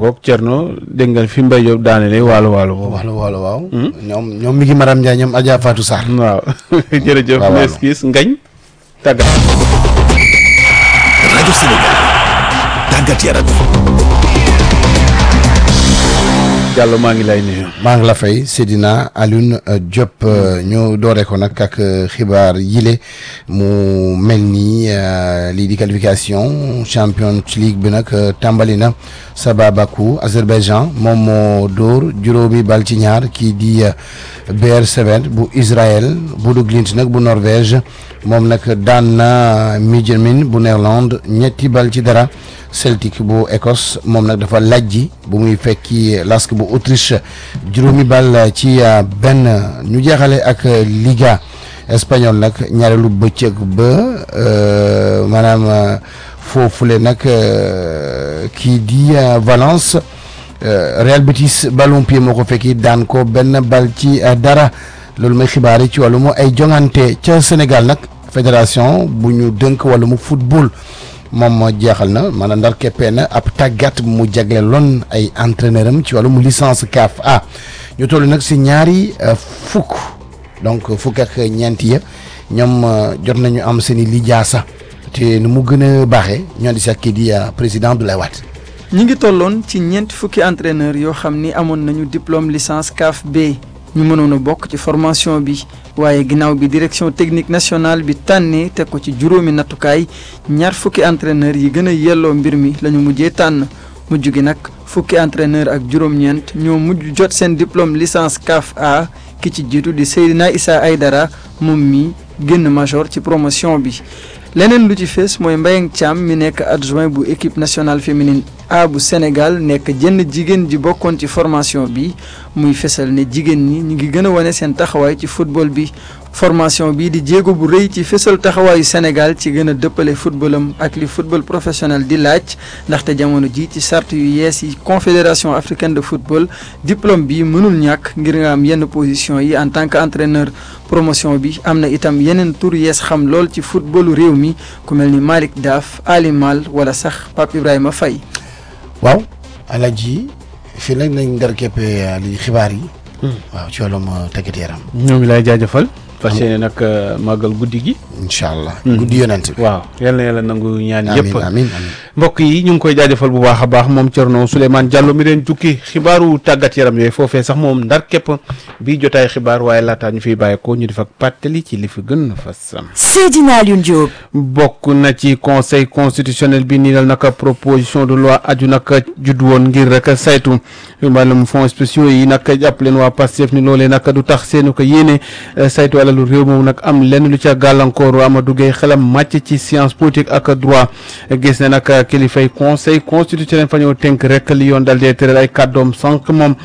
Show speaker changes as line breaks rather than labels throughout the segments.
ngoog Thierno dégg nga fi Mbaye Diop daanele waalo waalo boobu.
wala wala waaw. ñoom ñoom mi ngi Maram Ndiaye ñoom Adja Fatou Sarr.
waaw jërëjëf.
waaw waaw.
les gis ngañ tàggat.
rajo Sénégal tàggat yaram
Diallo maa ngi lay nuyu.
maa ngi la fay Seydina Alioune euh, Diop euh, ñu doore ko nag ak euh, xibaar yile mu mel ni euh, lii di qualification Champions League bi nag euh, tàmbali na Sabah Bakou Azerbaïdjan moom moo dóor juróomi bal ci ñaar kii di euh, BR7 bu Israël Bodo Glimt nag bu Norvège moom nag daan na Midtjylland bu Néerlande ñetti bal ci dara. Celtic bu Écosse moom nag dafa lajji bu muy fekki Lask bu Autriche juróomi bal ci uh, benn ñu jeexale ak uh, Liga espagnol nag ñaareelu bëccëg ba uh, maanaam uh, foofule nag uh, kii di uh, Valence uh, Real Betis Ballon-Pied moo ko fekki daan ko benn bal ci uh, dara loolu mooy xibaar yi ci wàllum ay jongante ca Sénégal nag fédération bu ñu dënk wàllum football. moom moo jeexal na maanaam ndar keppee na ab tàggat mu jagleeloon ay entraîneur am ci wàllum licence CAF A ñu toll nag si ñaari euh, fukk donc fukk ak ñeenti ya ñoom euh, jot nañu am seen i lijaasa te nu mu gën a baaxee ñoo di sax kii di euh, président Abdoulaye Wade
ñi ngi tolloon ci ñeenti fukki entraîneur yoo xam ni amoon nañu diplôme licence CAF B ñu mënoon a bokk ci formation bi waaye ginnaaw bi direction technique nationale bi tànnee teg ko ci juróomi nattukaay ñaar fukki entraîneur yi gën a yelloo mbir mi la ñu mujjee tànn mujj gi nag fukki entraîneur ak juróom-ñeent ñoo mujj jot seen diplôme licence CAF A ki ci jiitu di Seydina Issa Aydara moom mi génn major ci promotion bi leneen lu ci fees mooy Mbayang Thiam mi nekk adjoint bu équipe nationale féminine A bu Sénégal nekk jenn jigéen ji bokkoon ci formation bi muy fesal ne jigéen ñi ñu ngi gën a wane seen taxawaay ci football bi formation bi di jéego bu rëy ci fesal taxawaayu Sénégal ci gën a dëppale footballam ak li football professionnel di laaj ndaxte jamono ji ci sart yu yees yi confédération africaine de football diplôme bi mënul ñàkk ngir nga am yenn position yi en tant que entraîneur promotion bi am na itam yeneen tur yees xam lool ci footballu réew mi ku mel ni Malick Daaf Ali Mal wala sax Pape Ibrahima Faye
waaw Alaaji fii nag nañ ndar keppee li xibaar yi waaw ci wàllum euh, tàggat yaram
ñoo ngi lay jaajëfal. fas yéene nag euh, màggal guddi gi.
incha allah guddi yonent bi
waaw yal na yàlla nangu ñaan
amin
yëpp.
amin amin
mbokk yi ñu ngi koy jaajëfal bu baax a baax moom Thierno Souleymane Diallo mi leen jukki xibaaru tàggat yaram yooyu foofee sax moom ndar képp bii jotaay xibaar waaye laataa ñu fiy bàyyeekoo ñu def ak pàttali ci li fi gën a fas.
Seydina Alioune Diop.
bokk na ci conseil constitutionnel bi nii dal naka proposition de loi aju naka judd woon ngir rek saytu wàllum fonds spéciaux yi nag jàpp leen waa Pastef ni loolee nag du tax seenu ko yéene eh, saytu alalu réew moom nag am lenn lu ca gàllankoor Amadou Gueye xelam màcc ci science politique ak droit gis ne nag kilifay conseil constitutionnel fa ñëw tënk rek li yoon dal dee tëral ay kàddoom sànq moom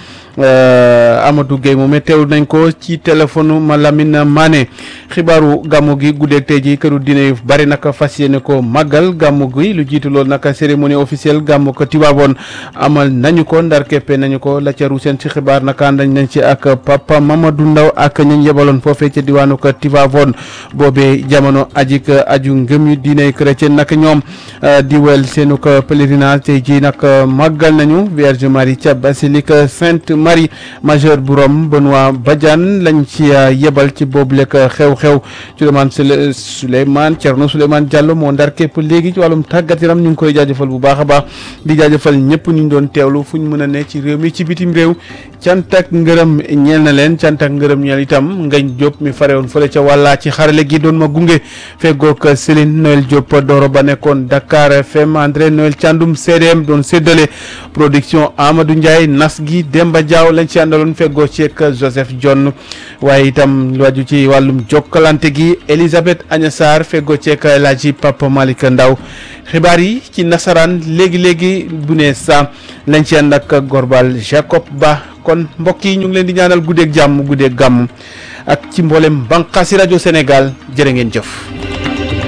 euh, Amadou Gueye moom teew nañ ko ci téléphone ma Lamine Mané xibaaru gàmmu gi guddeeg tey ji këru diine yu bari nag fas yéene ko màggal gàmmu gi lu jiitu loolu nag cérémonie officielle gàmmu ko Tiwaawoon amal nañu ko ndar keppe nañu ko la ca ruuseen ci xibaar nag ànd nañ ci ak papa Mamadou Ndaw ak ñañ yebaloon foofee ca diwaanu ko Tiwaawoon boobee jamono aji ka aju ngëm yu diine chrétien nag ñoom euh, di wel seenu ko pèlerinage tey ji nag màggal nañu Vierge Marie ca basilique Sainte Marie majeure bu Rome Benoît Badiane lañ ci euh, yebal ci boobu lekk xew-xew Souleymane Soule Souleymane Thierno Souleymane Diallo moo ndar képp léegi ci wàllum tàggat yaram ñu ngi koy jaajëfal bu baax a baax di jaajëfal ñëpp ñu doon teewlu fu ñu mën a ne ci réew mi ci bitim réew cant ak ngërëm ñeel na leen cant ak ngërëm ñeel itam Ngañ Diop mi farewoon fële ca wàllaa ci xarale gi doon ma gunge feggoog Céline Noël Diop Doro ba nekkoon Dakar FM André Noël Thiandoum CDM doon séddale production Amadou Ndiaye nas gi Demba Diaw lañ ci àndaloon feggoo ci ak Joseph John waaye itam lu aju ci wàllum jokkalante gi Elisabeth Agna Sarr feggoo ci ak El Hadji Papa Malick Ndaw xibaar yi ci nasaraan léegi léegi bu ne sa lañ ci ànd ak Gorbal Jacob Ba kon mbokk yi ñu ngi leen di ñaanal guddeeg jàmm guddeeg gàmm ak ci mboolem bànqaasi rajo Sénégal jërë ngeen jëf.